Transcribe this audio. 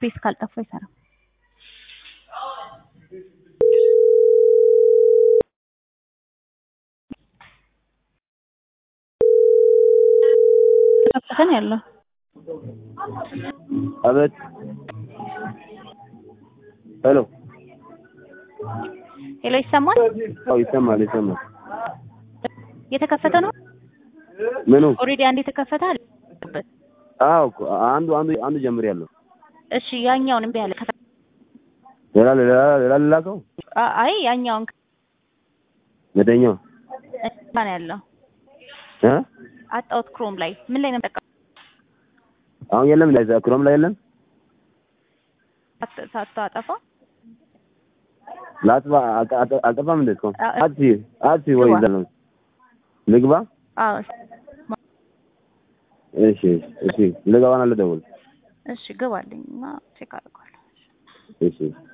ስፔስ ካልጠፋ አይሰራም። ተከፈተ ነው ያለው። አቤት። ሄሎ። ሄሎ ይሰማል? አዎ ይሰማል፣ ይሰማል። የተከፈተ ነው ምኑ? ኦልሬዲ አንድ የተከፈተ አለ። አዎ እኮ አንዱ አንዱ አንዱ ጀምሬያለሁ። እሺ ያኛውን እምቢ አለ። ከፈ- ሌላ ሌላ ሌላ ልላከው አ- አይ ያኛውን መደኛው እዛ ነው ያለው። እ አጣሁት ክሮም ላይ ምን ላይ ነው የምጠቀመው? አሁን የለም ላይ ክሮም ላይ የለም። ሳት- ሳታጠፋ ላጥፋ አልጠ- አልጠ- አልጠፋም እንዴ እስካሁን? አ- አትሲ አትሲ ወይ ግባ። ይዘለው ልግባ። አዎ እሺ እሺ ልገባና ልደውል። እሺ ግባልኝ እና ቼክ አድርጓለሁ። እሺ